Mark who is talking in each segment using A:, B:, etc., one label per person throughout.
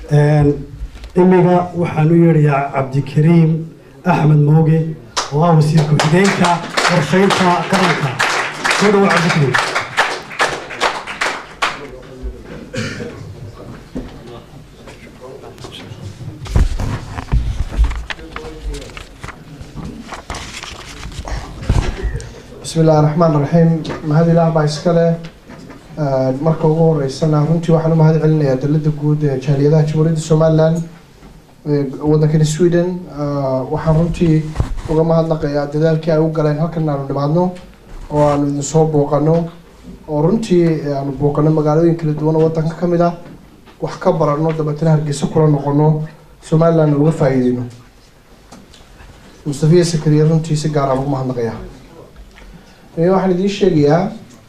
A: imiga waxaan u yeedhayaa cabdikariim axmed mooge oo ah wasiir ku-xigeenka qorshaynta qaranka soo dhawo cabdikariim
B: bismi illahi raxmaan raxiim mahad ilaah baa iskale marka ugu horeysana runtii waxaan u mahad celinayaa dalada guud ee jaaliyadaha jamhuuriyadda somalilan wadankani sweden waxaan runtii uga mahadnaqayaa dadaalkii ay u galeen halkan aanu nimaadno oo aanu idin soo booqano oo runtii aanu booqano magaalooyin kala duwan oo wadanka kamid ah wax ka barano dabeetana hargeysa kula noqono somalilandna uga faa'iideyno mustafiya sakariye runtii si gaar aan ugu mahadnaqayaa waxaan idiin sheegayaa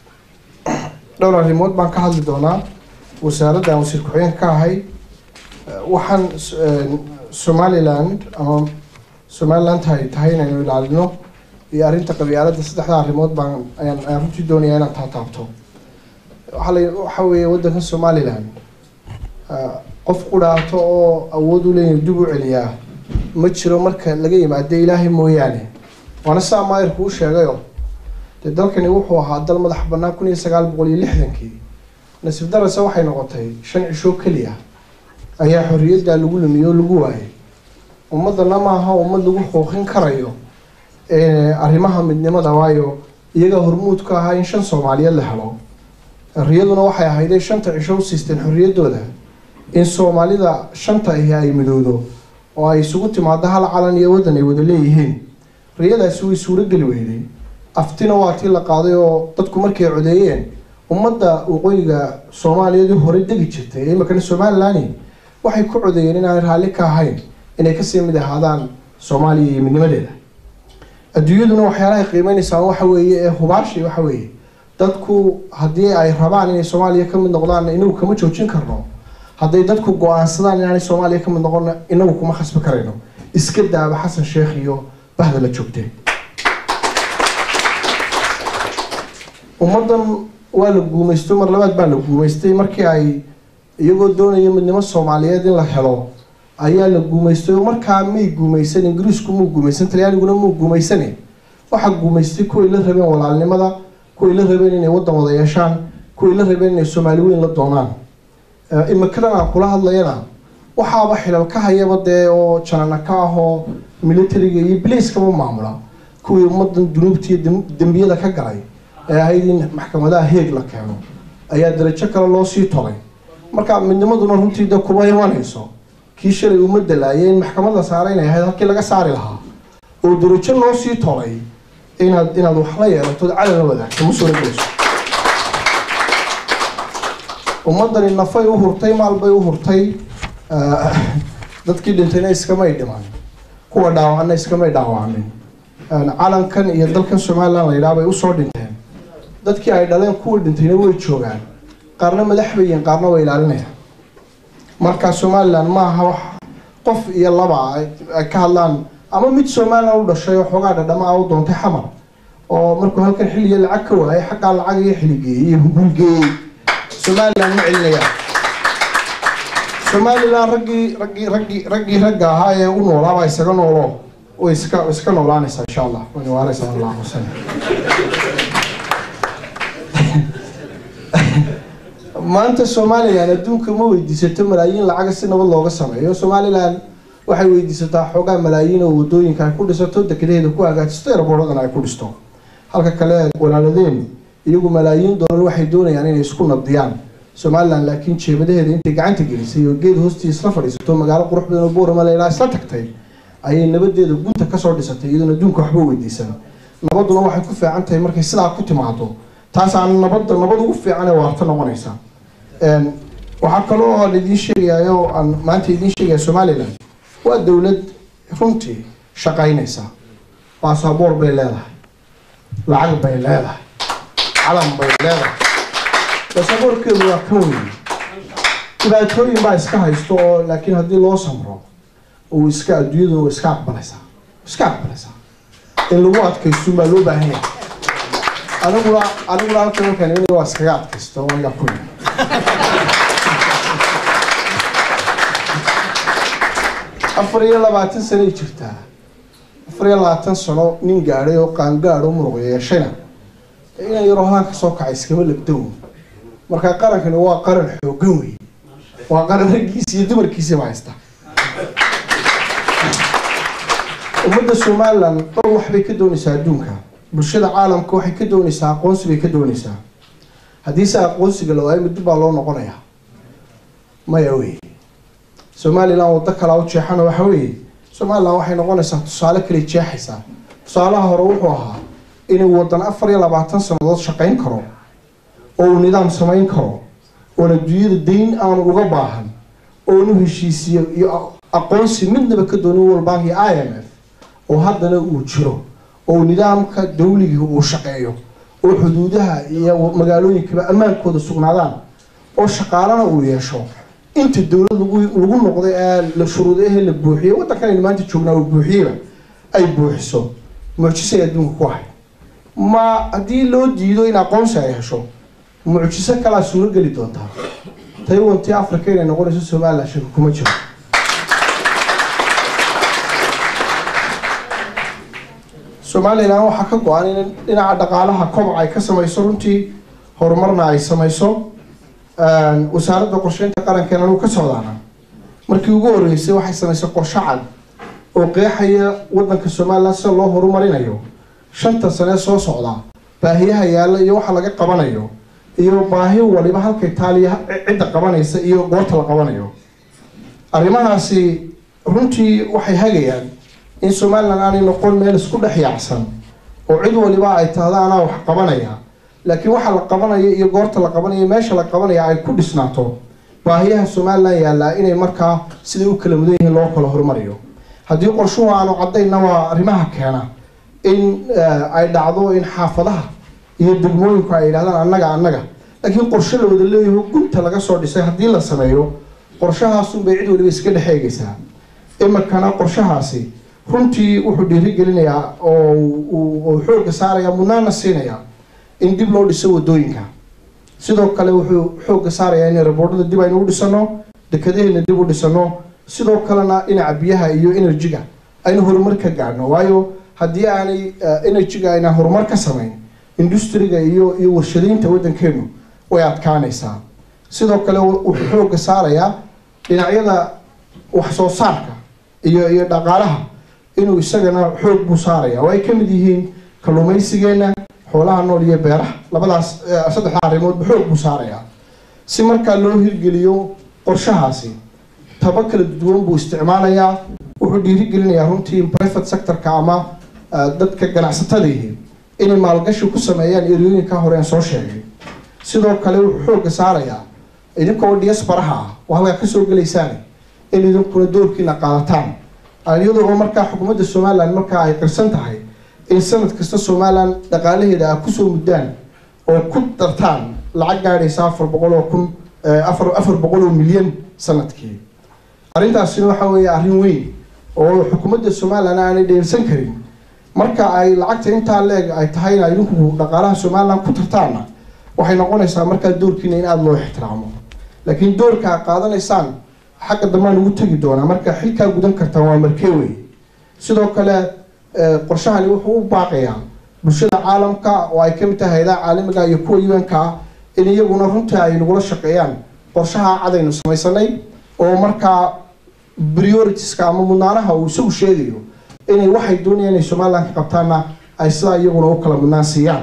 B: dhowr arrimood baan ka hadli doonaa wasaaradda aan wasiir ku-xigeenka ka ahay waxaan somaliland ama somaliland tahay tahay inaynu ilaalino iyo arrinta qabyaaladda saddexda arrimood baan ayaan ayaan runtii doonayaa inaan taataabto waxaa la waxa weeye waddanka somaliland qof qudhaato oo awood u leeyahay dib u celiyaa ma jiro marka laga yimaado ilaahay mooyaane waana saa maayirku u sheegayo dee dalkani wuxuu ahaa dal madax banaan kun iyo sagaal boqol iyo lixdankii nasiib darase waxay noqotay shan cisho keliya ayaa xorriyadda lagu lumiyo oo lagu waayay ummadana maaha ummad lagu xuuqin karayo arrimaha midnimada waayo iyaga hormuudka ahaa in shan soomaaliyeed la helo riyaduna waxay ahayday shanta cisho u siisteen xorriyaddooda in soomaalida shanta ahi ay midowdo oo ay isugu timaado hal calan iyo waddan ay wada leeyihiin riyadaasi way suurogeli weyday aftina waa tii la qaaday oo dadku markay codeeyeen ummadda waqooyiga soomaaliyeed hore degi jirtay ee imakana somaliland waxay ku codeeyeen inaanay raalli ka ahayn inay kasii mid ahaadaan soomaaliya iyo midnimadeeda adduunyaduna waxyaalahay qiimeynaysaa waxa weeye ee hubaashi waxa weeye dadku haddii ay rabaan inay soomaaliya ka mid noqdaan inagu kama joojin karno hadday dadku go-aansadaan inaanay soomaaliya ka mid noqon inagu kuma khasbi karayno iska daaba xasan sheekh iyo bahda la joogtay ummaddan waa la guumaysto mar labaad baa la guumaystay markii ay iyagoo doonaya midnimo soomaaliyeed in la helo ayaa la guumaystay oo markaa may guumaysan ingiriisku muu guumaysan talyaaniguna muu guumaysanin waxaa guumaystay kuway la rabeen walaalnimada kuway la rabeen inay waddan wada yeeshaan kuway la rabeen inay soomaali weyn la doonaan imikadan aan kula hadlayana waxaaba xilal ka hayaba dee oo janana ka ah oo militariga iyo bilayskaba maamula kuwii ummadan dunuubta iyo dembiyada ka galay ee ahayd in maxkamadaha heeg la keeno ayaa darajo kale loo sii tolay marka midnimaduna runtii de kuma imanayso kii shalay uma dalaayay in maxkamad la saaray inay ahayd halkii laga saari lahaa oo darajo loo sii tolay inaad inaad wax la yeelatood calan la wadaagto ma soo geyso ummadani nafay u hurtay maal bay u hurtay dadkii dhintayna iskamay dhiman kuwa dhaawacna iskamay dhaawacmin calankan iyo dalkan somaliland la yidhaha bay usoo dhinteen dadkii ay dhaleen kuwa dhintayna way joogaan qaarna madax bayiin qaarna way ilaalinayaan marka somaliland maaha wax qof iyo laba ay ka hadlaan ama mid somaliland u dhashay oo xoogaa dhadhama a u doontay xamar oo markuu halkan xilliga lacag ka waayay xaggaa lacag iyo xiligeeyey iyo hungulgeeyey somaliland ma celinayaan somaliland raggii raggii raggii raggii ragga ahaa ee u noolaabaa isaga noolo way iska iska noolaanaysaa insha allah wayna waaraysaa allah xuseen maanta somaliland adduunka ma weydiisato malaayiin lacaga si nabad looga sameeyo somaliland waxay weydiisataa xoogaa malaayiin oo wadooyinka ay ku dhisato dekedaheeda ku hagaajisto eraboradana ay ku dhisto halka kale walaaladeen iyagu malaayiin doolar waxay doonayaan inay isku nabdiyaan somaliland laakiin jeebadaheeda intay gacanta gelisay oo geed hoostii isla fadhiisato magaalo qurux badan oo boorama leilaa isla tagtay ayay nabadeeda gunta kasoo dhisatay iyadoon adduunka waxba weydiisan nabaduna waxay ku fiican tahay markay sidaa ku timaado taasaan nabadda nabad ugu fiican ee waarta noqonaysa waxaa kaloo aan idiin sheegayaa oo aan maanta idiin sheegaya somaliland waa dowlad runtii shaqaynaysa baasaboor bay leedahay lacag bay leedahay calan bay leedahay baasaboorkeedu waa kan weyn dhibaatooyin baa iska haysto oo laakiin haddii loo samro uu iska adduunyaduna waa iska aqbalaysaa iska aqbalaysaa in lagu adkaysto baa loo baahan yahay aniguna aniguna halkan markaan imani waa iskaga adkaysto wanga ku afar iyo labaatan sanoay jirtaa afar iyo labaatan sano nin gaadhay oo qaangaadho muruq yeeshayna inan yaroo haanka soo kacay iskama labdow marka qarankani waa qaran xoogan wey waa qaran raggiisa iyo dumarkiisaba haysta ummadda somalilan dhowr waxbay ka doonaysaa adduunka bulshada caalamka waxay ka doonaysaa aqoonsi bay ka doonaysaa haddiise aqoonsiga la waayo muddo baa loo noqonayaa maya wey somalilan waddo kalaa u jeexana waxa weeye somalilan waxay noqonaysaa tusaale kale jeexaysaa tusaalaha hore wuxuu ahaa inuu wadan afar iyo labaatan sannadood shaqayn karo oo uu nidaam samayn karo oon adduunyada dayn aanu uga baahan oonu heshiisiyo iyo aqoonsi midnaba ka doonin world bank iyo i m f oo haddana uu jiro oo nidaamka dawligii uu shaqeeyo oo xuduudaha iyo magaalooyinkaba ammaankooda sugnaadaan oo shaqaalana uu yeesho inta dowlad lagu lagu noqday ee la shuruudahe la buuxiyey waddankan aynu maanta joognaa uu buuxiyeyba ay buuxiso mucjisay adduunka ku ahay ma haddii loo diido in aqoonsi ay hesho mucjiso kalaa suuro geli doontaa taiwantii africa inay noqonayso somalilan shaka kuma jiro somalilan waxaa ka go-an in dhinaca dhaqaalaha koboc ay ka samayso runtii horumarna ay samayso wasaaradda qorsheynta qarankeena anuu ka socdaana markii ugu horreysay waxay samaysay qorshe cad oo qeexaya waddanka somalilan sida loo horumarinayo shanta sane soo socda baahiyaha yaalla iyo waxa laga qabanayo iyo baahi waliba halkay taaliya cidda qabanaysa iyo goorta la qabanayo arrimahaasi runtii waxay hagayaan in somalilan aanay noqon meel isku dhex yaacsan oo cid waliba ay tahda anaa wax qabanaya laakiin waxa la qabanayo iyo goorta la qabanayo meesha la qabanaya ay ku dhisnaato baahiyaha somalilan yaallaa inay markaa siday u kala mudan yihiin loo kala horumariyo haddii qorshuhu aanu caddaynna waa arrimaha keena in ay dhacdo in xaafadaha iyo degmooyinku ay yidhahdaan annaga annaga laakiin qorshe la wada leeyaho gunta laga soo dhisay haddii la sameeyo qorshahaasunbay cid waliba iska dhex eegaysaa iminkana qorshahaasi runtii wuxuu dhiirigelinayaa oo uu xoogga saarayaa mudnaana siinayaa in dib loo dhiso wadooyinka sidoo kale wuxuu xoogga saarayaa in raboodhada dib aynu u dhisano dekadaheena dib u dhisano sidoo kalena dhinaca biyaha iyo enerjiga aynu horumar ka gaadhno waayo haddii aanay enerjiga ayna horumar ka samayn industriga iyo iyo warshadaynta waddankeenu way adkaanaysaa sidoo kale wuxuu xoogga saarayaa dhinacyada wax soo saarka iyo iyo dhaqaalaha inuu isagana xoog buu saaraya oo ay ka mid yihiin kalluumaysigeena xoolaha nool iyo beeraha labadaas saddexda arrimoodba xoog buu saarayaa si markaa loo hirgeliyo qorshahaasi taba kala duwan buu isticmaalayaa wuxuu dhiirigelinayaa runtii private sectorka ama dadka ganacsatadiihi inay maalgashi ku sameeyaan eriyooyinka hore aan soo sheegay sidoo kale wuxuu xoogga saarayaa idinkoo diasparaha ah oo halkaa kasoo gelaysaan in idinkuna doorkiina qaadataan iyadoo oo markaa xukuumadda somalilan markaa ay qirsan tahay in sanad kasta somalilan dhaqaalaheeda a kusoo muddaan oo ku dartaan lacag gaadhaysa afar boqol oo kun afar afar boqol oo milyan sanadkii arrintaasina waxa weeye arrin weyn oo xukuumadda somalilan aanay dheelsan karin marka ay lacagta intaa leeg ay tahayna idinku dhaqaalaha somalilan ku tartaanna waxay noqonaysaa markaa doorkiina in aada loo ixtiraamo laakiin doorka a qaadanaysaan xagga dambaan ugu tegi doonaa marka xilkaa gudan kartaan waa markee wey sidoo kale qorshahani wuxuu u baaqayaa bulshada caalamka oo ay kamid tahay hayadaha caalamiga iyo kuwa un-ka ah in iyaguna runtii ay nagula shaqeeyaan qorshaha cadaynu samaysanay oo markaa prioritiska ama mudnaanaha uu isagu sheegayo inay waxay doonayaan inay somalilan ka qabtaanna ay sidaa iyaguna u kala mudnaan siiyaan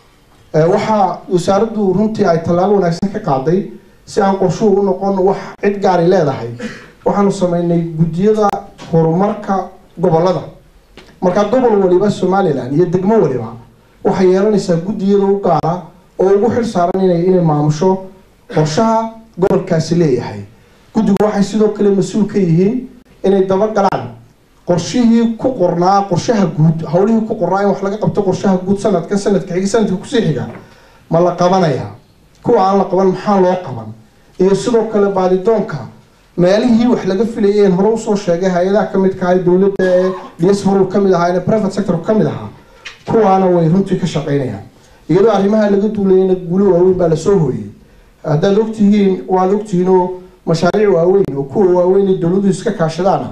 B: waxaa wasaaraddu runtii ay tallaabo wanaagsan ka qaaday si aan qorshuhu u noqon wax cid gaari leedahay waxaanu sameynay guddiyada horumarka gobolada markaa gobol waliba somalilan iyo degmo waliba waxay yeelanaysaa guddiyada u gaara oo ugu xil saaran inay inay maamusho qorshaha gobolkaasi leeyahay guddigu waxay sidoo kale mas-uul ka yihiin inay dabagalaan qorshihii ku qornaa qorshaha guud hawlihii ku qornaa in wax laga qabto qorshaha guud sanadkan sanadka xiga sanadka kusii xiga ma la qabanayaa kuwa aan la qaban maxaa loo qaban iyo sidoo kale baadidoonka meelihii wax laga filayay een hore usoo sheegay hay-adaha kamidka ahay dowladda ee diaspora kamid ahaa ee private sector kamid ahaa kuwaana way runtii ka shaqeynayaan iyadoo arrimaha laga duulayana guulo waaweyn baa lasoo hooyey haddaad ogtihiin waad ogtihiin oo mashaariic waaweyn oo kuwa waaweyn ee dowladdu iska kaashadaana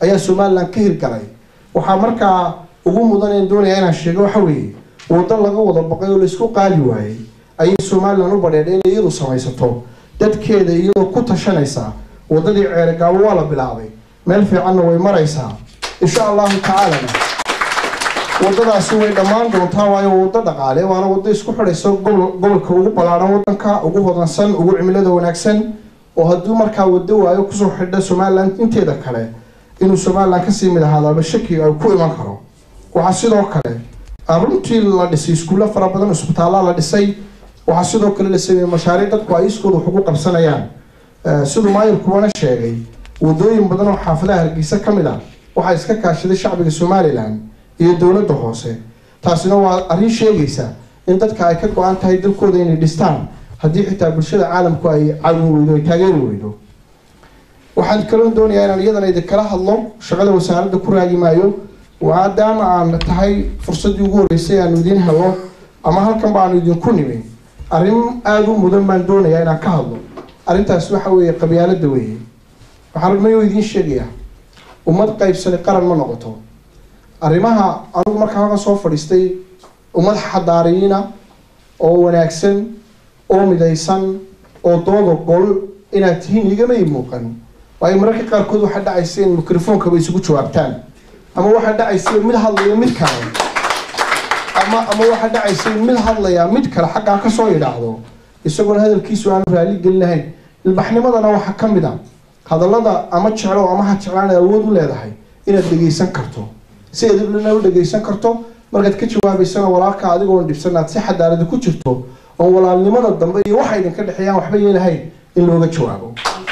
B: ayaa somalilan ka hirgalay waxaa markaa ugu mudan in doonaya inaan sheego waxa weeye waddo laga wada baqay oo laysku qaadi waayey ayay somalilan u badheedhay inay iyadu samaysato dadkeeda iyadoo ku tashanaysa waddadii ceerigaabo waa la bilaabay meel fiicanna way maraysaa insha allahu tacaalana waddadaasi way dhammaan doontaa waayo waddo dhaqaale waana waddo isku xidhaysa gobol gobolka ugu ballaadhan waddanka ugu hodansan ugu cimilada wanaagsan oo hadduu markaa waddo waayo kusoo xidha somalilan inteeda kale inuu somalilan kasii mid ahaadaaba shaki ay ku iman karo waxaa sidoo kale runtii la dhisay iskuulla fara badan isbitaalla la dhisay waxaa sidoo kale la sameeyey mashaariic dadku ay iskooda wax ugu qabsanayaan siduu maayirkuwana sheegay wadooyin badan oo xaafadaha hargeysa ka mid ah waxaa iska kaashaday shacbiga somalilan iyo dowladda hoose taasina waa arrin sheegaysa in dadka ay ka go-an tahay dalkooda inay dhistaan haddii xitaa bulshada caalamku ay caawin weydo ay taageeri weydo waxaan kaloo doonayaa inaan iyadana idinkala hadlo shaqada wasaaradda ku raagi maayo maadaama aan tahay fursaddii ugu horreysay aanu idiin helo ama halkan ba aanu idinku nimi arrin aada u mudan baan doonayaa inaan ka hadlo arrintaas waxa weeye qabyaaladda weeye waxaan ragmayo idiin sheegayaa ummad qaybsani qaran ma noqoto arrimaha anigu markaa halkan soo fadhiistay ummad xadaariyiina oo wanaagsan oo midaysan oo dooda gol inaad tihiin igama ii muuqan waayo mararka qaarkood waxaa dhacaysa in microfonkaba isugu jawaabtaan ama waxaa dhacaysa mid hadlaya mid kale ama ama waxaa dhacaysa mid hadlaya mid kale xaggaa kasoo idhaahdo isagoona hadalkiisu aanu raali gelin lahayn ilbaxnimadana waxaa ka mid a hadallada ama jeclo ama ha jeclaan awood u leedahay inaad dhegeysan karto si edibna u dhegeysan karto markaad ka jawaabaysana walaalka adigoon dhibsan aad si xadaarada ku jirto oon walaalnimada dambe iyo waxa idinka dhexeeyaan waxba yeelahayn in looga jawaabo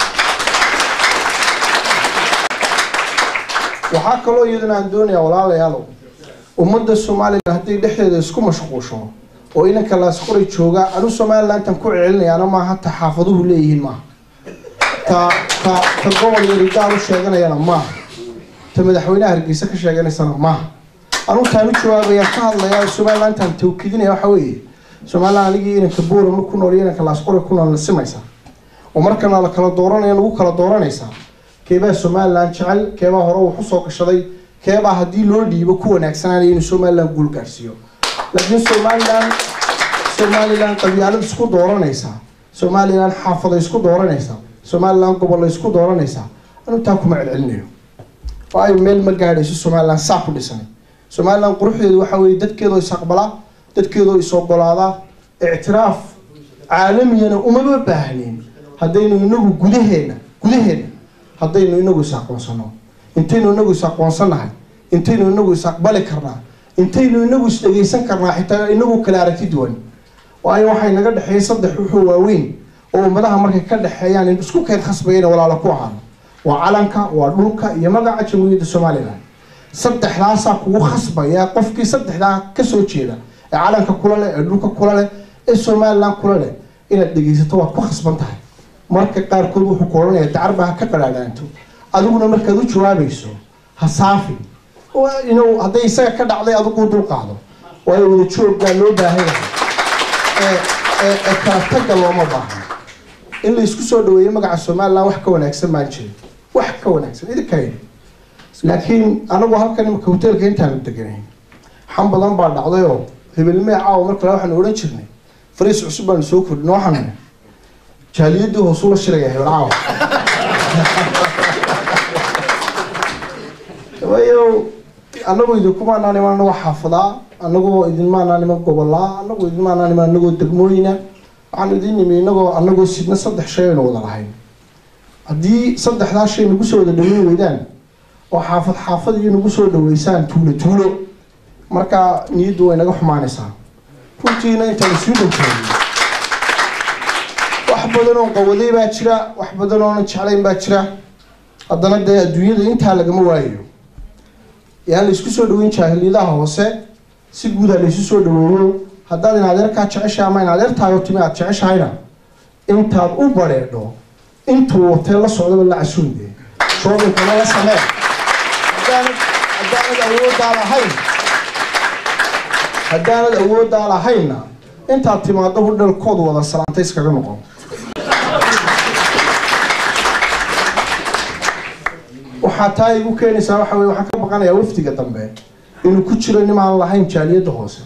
B: waxaa kaloo iyadana aan doonayaa walaalayaalow ummadda somalilan hadday dhexdeeda isku mashquusho oo inanka laasqoray jooga anu somalilantan ku celinayaana maaha ta xaafaduhu leeyihiin maaha ta ta ta gobol yarigaal u sheeganayana maaha ta madaxweynaha hargeysa ka sheeganaysana maaha anu taan u jawaabayaan ka hadlayaa somalilantan tawkidinaya waxa weeye somalilan anigii inanka boorama ku nool iyo inanka laasqoray ku nool nasimaysa oo markana la kala dooranaya lagu kala dooranaysaa keebaa somalilan jecel keebaa hore wax usoo gashaday keebaa haddii loo dhiibo ku wanaagsananaya inuu somalilan guul gaarsiiyo laakiin somalilan somalilan qabyaalad isku dooranaysa somalilan xaafada isku dooranaysa somalilan gobolla isku dooranaysa anu taa kuma celcelinayo waayo meel ma gaadhayso somalilan saa ku dhisanay somalilan quruxdeedu waxa weeye dadkeedoo is aqbala dadkeedoo is ogolaada ictiraaf caalamiyana umama baahnin haddaynu inagu gudaheena gudaheena haddaynu inagu is aqoonsano intaynu inagu is aqoonsanahay intaynu inagu is aqbali karnaa intaynu inagu is dhegeysan karnaa xitaa inagu kala aragti duwan waayo waxay naga dhexeeyay saddex wuxuu waaweyn oo ummadaha markay ka dhexeeyaan in isku keen khasbaya inay walaalo ku ahaano waa calanka waa dhulka iyo magaca jamhuuriyadda somalilan saddexdaasaa kugu khasbaya qofkii saddexdaa kasoo jeeda ee calanka kula leh ee dhulka kula leh ee somalilan kula leh inaad dhegeysato waad ku khasban tahay marka qaarkood wuxuu ku odhanaya dacarba ha ka qadhaadhaanto adiguna markaad u jawaabayso ha saafin inuu hadday isaga ka dhacday adigu dul qaado waayo wada jooggaa loo baahan yahay ee ee kala tagga looma baahno in la isku soo dhaweeyo magaca somalilan wax ka wanaagsan baan jirin wax ka wanaagsan idinka yidhi laakiin anagu halkan imika hoteelka intaanu deganayn xan badan baa dhacday oo hebelmee caawa mar kale waxaanu odhan jirnay fariis cusub baanu soo kordhin waxaanu jaaliyadii hoosula shiraya hebel caawa waayo anagoo idinkumaanaan iman anagoo xaafadaa anagoo idinmaanaan iman gobolaa anagoo idinmaanaan iman anagoo degmooyina waxaanu idin nimi inagoo anagoo sidna saddex shay aynu wada lahayn haddii saddexdaa shay nagu soo wada dhaweyn weydaan oo xaafad xaafad iyo nagu soo dhaweysaan tuulo tuulo markaa niyaddu way naga xumaanaysaa runtiina intaan isuu dhowtaagay wax badan oo qawaday baa jira wax badan oonan jeclayn baa jira haddana dee adduunyada intaa lagama waayayo yaan la isku soo dhaweyn jaahiliyadaha hoose si guud ha la isu soo dhaweeyo haddaad in adeerkaa jeceshahay ama in adeertaayo timi aad jeceshahayna intaad u bareedho intuu watee la socdaba la casuunde shoobinkana la samee haddaanad haddaanad awooddaa lahayn haddaanad awooddaa lahaynna intaad timaado hudhalkoodu wada salaanta iskaga noqon waxaa taa igu keenaysaa waxa weye waxaan ka baqanayaa wafdiga dambe inuu ku jiro nin aan lahayn jaaliyadda hoose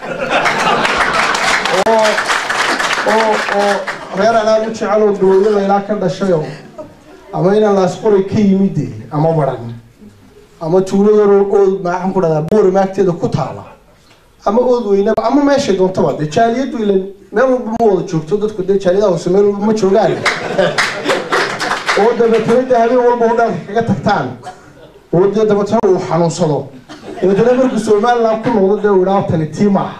B: oo oo oo reer anaad u jecel oo gawayada ilaa ka dhashayoo ama inaan laasqoray ka yimid dee ama baran ama tuulo yaroo ood maxaan ku dhahdaa buuri maagteeda ku taala ama ood weynaba ama meeshay doontaba dee jaaliyaddu ilan meel walba ma wada joogto dadku dee jaaliyadaha hoose meel walba ma joogaan oo dabeetana dee habeen walba oo dhanka kaga tagtaan oo dee dabeetana uu xanuunsado dabeetana markuu somaliland ku noqdo dee uu idhaa tani tii maaha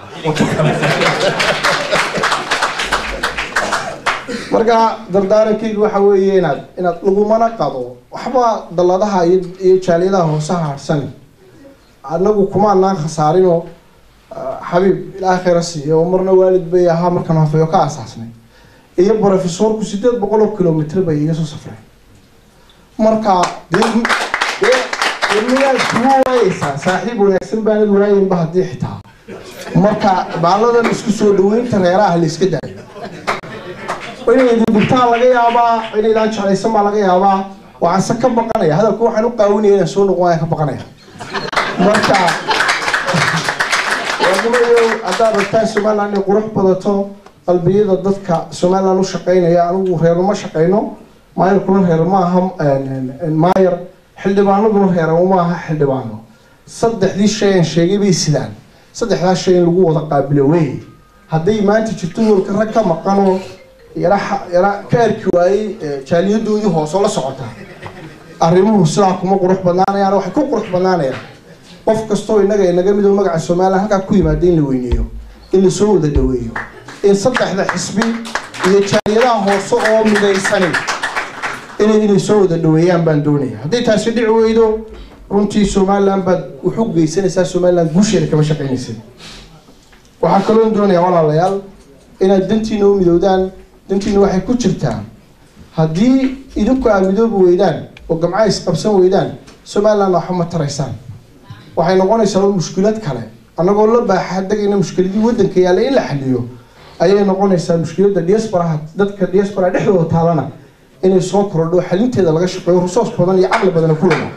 B: marka dardaarankaygu waxa weeye inaad inaad lagumana qado waxba dalladaha iyo iyo jaaliyadaha hoosaha harhsani annagu kumaanaan khasaarinoo xabiib ilaa khayra siiya oo marna waalid bay ahaa markaan hafeeyo ka asaasnay iyo brofesorku sideed boqol oo kilomitr bay iga soo safreen marka dee dee dee miyaad kugu waayeysaa saaxiib wanaagsan baanad waayinba haddii xitaa marka baaladan isku soo dhaweynta reeraha la iska daayo inay idin dhibtaan laga yaabaa inaydaan jeclaysan baa laga yaabaa waxaanse ka baqanaya hadalku waxaan u qaawinaya inaan soo noqon ayaan ka baqanaya marka waadimayo haddaad rabtaan somaliland inay qurux badato qalbiyada dadka somaliland u shaqeynaya anigu reeruma shaqeyno maayarkuna reer ma aha maayar xildhibaanaduna reerama ma aha xildhibaano saddexdii shay aan sheegay bay sidaan saddexdaas shay in lagu wada qaabilo wey hadday maanta jirto hoolka rag ka maqanoo yara yara ka arki waayey jaaliyadoodii hoosoo la socota arrimuhu sidaa kuma qurux badnaanayaan waxay ku qurux badnaanayaan qof kastoo innaga inaga midoo magaca somaliland halkaa ku yimaada in la weyneeyo in lasoo wada dhaweeyo in saddexda xisbi iyo jaaliyadaha hoose oo midaysanin inay inay soo wada dhaweeyaan baan doonaya hadday taasi dhici weydo runtii somaliland baad wuxu geysanaysaa somaliland guusheeda kama shaqeynaysa waxaa kaloo doonayaa walaalayaal inaad dantiina u midowdaan dantiina waxay ku jirtaa haddii idinku aad midoobi weydaan oo gamca isqabsan weydaan somaliland waxba ma taraysaan waxay noqonaysaa mushkilad kale annagoo la baaxa degayna mushkiladii waddanka yaalla in la xaliyo ayay noqonaysaa mushkiladda diasporaha dadka diaspora dhexdooda taalana inay soo korodho xalinteeda laga shaqeeyo resource badan iyo caqli badan ku wada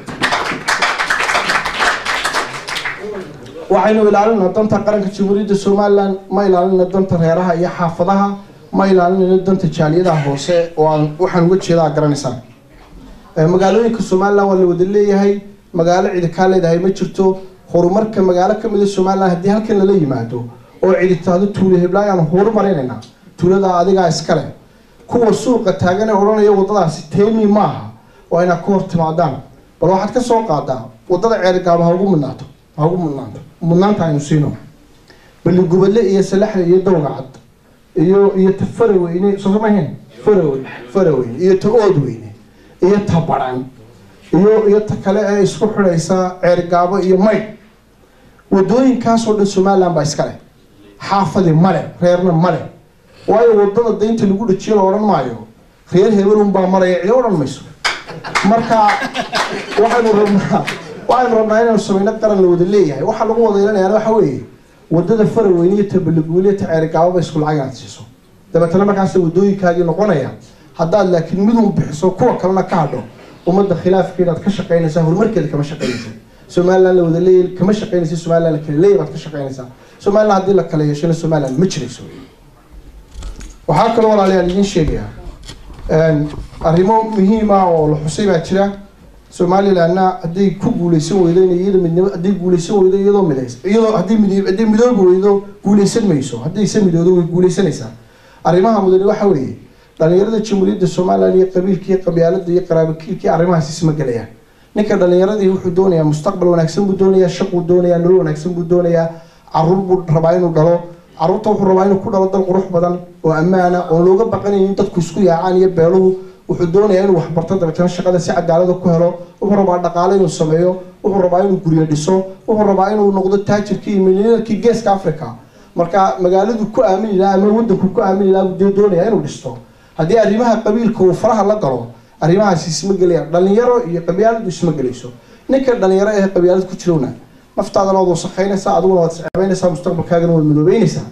B: waxaynu ilaalinaa danta qaranka jamhuuriyadda somaliland ma ilaalinayna danta reeraha iyo xaafadaha ma ilaalinayno danta jaaliyadaha hoose oo aan waxaan uga jeedaa garanaysaan magaalooyinka somaliland waa la wada leeyahay magaalo cidi kaa leedahay ma jirto horumarka magaalo kamid a somaliland haddii halkan lala yimaado oo cidi taado tuulo heblaay aan horumarinaynaa tuulada adigaa iskale kuwa suuqa taagan ee odhanaya wadadaasi teemi maaha waa inaad ka hor timaadaan bal waxaad ka soo qaadaa wadada ceerigaaba ha ugu mudnaato ha ugu mudnaanto mudnaanta aynu siino baligubadle iyo salaxle iyo dowga cad iyo iyo ta faraweyne soo samahayn farawe faraweyne iyo ta oodweyne iyo ta baran iyo iyo ta kale ee isku xidhaysa ceergaabo iyo maydh wadooyinkaasoo dhan somaliland baa iska leh xaafadi male reerna male waayo wadada daynta lagu dhajiyo la odhan maayo reer hebelun baa maraya cidi odhan mayso marka waxaynu rabnaa waxaynu rabnaa inaynu samayno qaran la wada leeyahay waxaa lagu wada yeelanayaa waxa weeye wadada faraweyne iyo ta baliguuliya ta ceerigaababa isku lacag inaad siiso dabeetana markaas wadooyinkaagii noqonaya haddaad laakiin midun bixiso kuwa kalena ka hadho ummadda khilaafkeedaad ka shaqaynaysaa horumarkeeda kama shaqaynaysa somaliland la wada leeyahay kama shaqaynaysa somaliland la kala leeyahay baad ka shaqaynaysaa somaliland haddii la kala yeeshana somaliland ma jirayso waxaa kaloo walaalayaal idiin sheegayaa arrimo muhiima oo la xusay baa jira somalilandna hadday ku guuleysan weydo in iyada midnimo hadday guuleysan weydo iyadoo midays iyadoo haddii mid hadday midoobi weydo guuleysan mayso haddayse midoodo way guuleysanaysaa arrimaha mudane waxa weeye dhalinyarada jamhuuriyadda somaliland iyo qabiilka iyo qabyaalada iyo qaraabakiilka iyo arrimahaas isma gelayaan ninka dhalinyaradii wuxuu doonayaa mustaqbal wanaagsan buu doonayaa shaquu doonayaa nolol wanaagsan buu doonayaa caruur buu rabaa inuu dhalo caruurta wuxuu rabaa inuu ku dhalo dal qurux badan oo ammaana oon looga baqanayn in dadku isku yaacaan iyo beeluhu wuxuu doonayaa inuu waxbarto dabeetana shaqada si cadaalada ku helo wuxuu rabaa dhaqaale inuu sameeyo wuxuu rabaa inuu guryo dhiso wuxuu rabaa inuu noqdo taajirkii iyo milyaneerkii geeska africa marka magaaladu ku aamini lahaa ama wadanku ku aamini lahaa buu dee doonayaa inuu dhisto haddii arrimaha qabiilka uu faraha la galo arrimahaasi isma gelayaan dhalinyaro iyo qabyaaladu isma gelayso ninka dhalinyaro ee qabyaalad ku jirowna naftaadana waad wasaqaynaysaa adiguna waad isceebeynaysaa mustaqbalkaagana waad madoobeynaysaa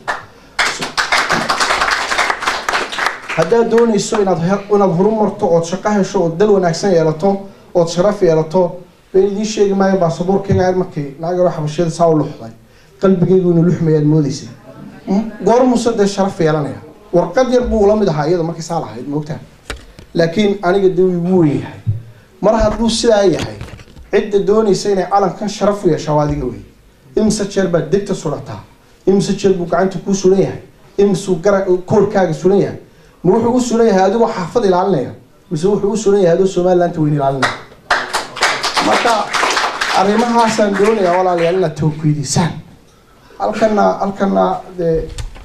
B: haddaad doonayso inaad inaad horumarto ood shaqo hesho ood dal wanaagsan yeelato ood sharaf yeelato been idiin sheegi maayo baasaboorkayga ayr markii naagaro xabashiyada saa u luxday qalbigaygu inuu luxmayaad moodeysay goor muuse dee sharaf yeelanaya warqad yar buu ula mid ahaa iyada markii saa lahayd moogtaa laakiin aniga dee wuu igu weyn yahay mar hadduu sidaa yahay cidda doonaysa inay calankan sharaf u yeeshaa waa adiga wey imise jeer baad degta surataa imise jeer buu gacanta kuu sulan yahay imisuu gara koorkaaga sulan yahay ma wuxuu u sulan yahay adigoo xaafad ilaalinaya mise wuxuu u sulan yahay adoo somaliland weyn ilaalinaya marka arrimahaasaan doonayaa walaalayaal inaad tawkiidisaan halkana halkana dee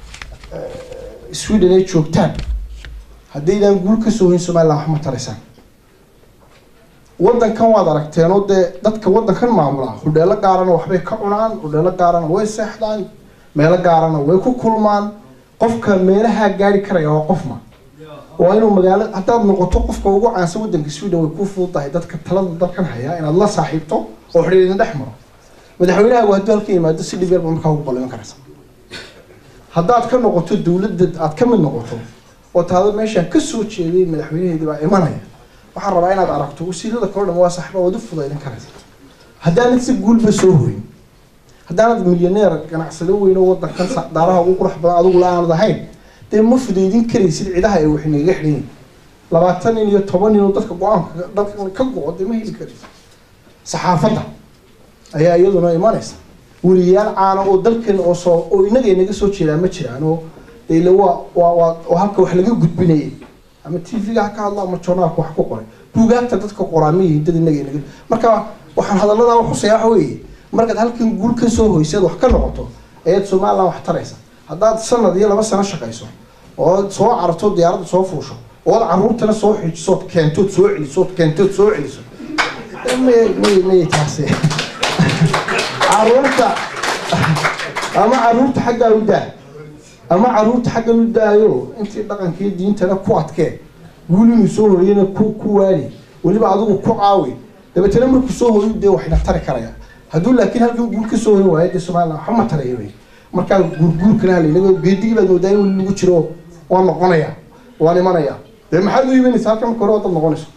B: sweden ay joogtaan haddaydaan guul ka soo hoyn somaliland wax ma taraysaan waddankan waad aragteenoo dee dadka waddankan maamulaa hudheelo gaarana waxbay ka cunaan hudheelo gaarana way seexdaan meelo gaarana way ku kulmaan qofka meelahaa gaari karaya waa qofma waa inuu magaalo haddaad noqoto qofka ugu caansan waddanka sweden way ku fududahay dadka talada dalkan hayaa inaad la saaxiibto oo xidhiir idin dhex maro madaxweynahaagu hadduu halka yimaado si dhib yarba markaa ugu balliman karaysa haddaad ka noqoto dowladda aad ka mid noqoto oo taado meeshaan ka soo jeeday madaxweynaheedii baa imanaya waxaan rabaa inaad aragto wasiirada kalo dhan waa saaxiiba waad u fudaydin karaysa haddaanad si guulba soo hoyn haddaanad milyaneer ganacsado weyn oo waddankan daaraha ugu qurux badan adigu la-aanad ahayn dee ma fudaydin karaysid cidaha ay wax inaga xidhan yihin labaatan nin iyo toban nin oo dadka go-aanka dalkan ka go-o dee ma heli karaysid saxaafadda ayaa iyaduna imanaysa weliyaal caana oo dalkan oo soo oo inaga inaga soo jeedaa ma jiraan oo ile waa waa waa oo halka wax laga gudbinayay ama t v-ga ha ka hadlo ama journaalka wax ku qoray buugaagta dadka qoraa ma yihiin dad inaga inaga marka waxaan hadaladaa xusaya waxa weeye markaad halkan guul ka soo hoyseed wax ka noqoto ayaad somaliland wax taraysa haddaad sanad iyo laba sano shaqayso ood soo cararto diyaaradda soo fuusho ood caruurtana soo xiijisood keentood soo celisood keentood soo celiso may may may taasi caruurta ama caruurta xaggaa u daa ama caruurta xaggan u daayo intii dhaqankii diintana ku adkee guul inuu soo hoyana ku ku waali weliba adigu ku caawi dabeetana markuu soo hoyo dee waxna tari karaya hadduu laakiin halkan guul ka soo hoyn waayo dee somaliland waxba ma taraya wey markaa guurguurkana halaynago geedigii baad moodaa in weli lagu jiro waan noqonaya waan imanaya dee maxaad u imanaysa halkan marka hore wadaad noqonayso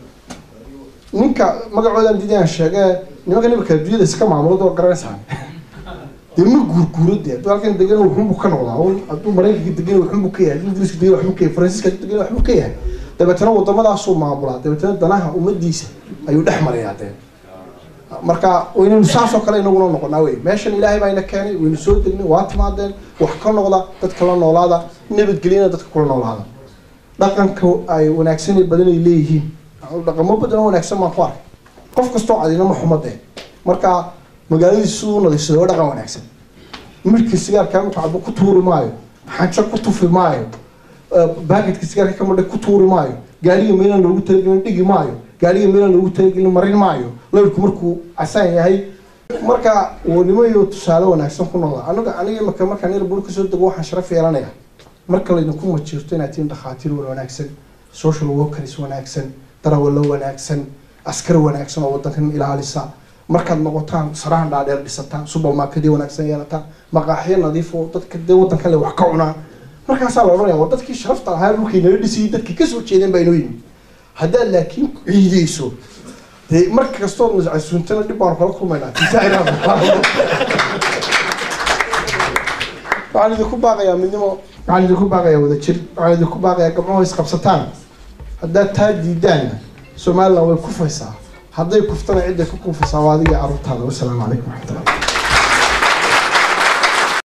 B: ninka magacoodan didi aan sheege nimanka nimanka adduunyada iska maamulad oo garanaysaa dee ma guurguuro dee hadduu halkan degan wuxunbu ka noqdaa hadduu maraykanka degan wuxunbu ka yahay hadduu ingiriiska degan waxbuu ka yahay faransiiska hadduu degan waxbuu ka yahay dabeetana wadamadaasuu maamulaa dabeetana danaha ummadiisa ayuu dhex marayaa dee marka waynaynu saasoo kale inaguna noqonaa wey meeshan ilaahay baa ina keenay waynu soo degnay waa timaadeen wax ka noqda dadka la noolaada nabadgelyana dadka kula noolaada dhaqanka ay wanaagsan badan ay leeyihiin dhaqamo badan oo wanaagsan baan ku arkay qof kastoo cadina ma xumadee marka magaaladiisa siduu nadiifsado waa dhaqan wanaagsan midhka sigaarkaa markuu cabo ku tuuri maayo xanjo ku tufi maayo baaketka sigaarka ka madhay ku tuuri maayo gaariga meelaan loogu talagelin dhigi maayo gaariga meelaan loogu talagelin marin maayo lawrku markuu casaan yahay marka wanimo iyo tusaale wanaagsan ku noqda anaga aniga marka markaan yar bur kasoo dego waxaan sharaf yeelanaya marka laydinku majiirto inaad tihiin dhakhaatiir wanaagsan social workers wanaagsan darawallo wanaagsan askar wanaagsan oo wadankan ilaalisa markaad noqotaan sarahan dhaadheer dhisataan supermarketyo wanaagsan yeelataan maqaaxyo nadiif oo dadka dee wadan kale wax ka cunaan markaasaa la odhanaya waa dadkii sharafta ahaa dhulkii nala dhisayay dadkii kasoo jeedeen baa inoo yimi haddaad laakiin ciideyso dee mar kastood mascasuuntana dhib baanu kala kulmaynaa waxaan idinku baaqayaa midnimo waxaan idinku baaqayaa wadajir waxaan idinku baaqayaa gabdhaho isqabsataan haddaad taa diidaanna somaliland way kufaysaa hadday kuftana cidday ku kufaysaa waa adiga carruurtaada wasalaamu calaykum waraxmatullah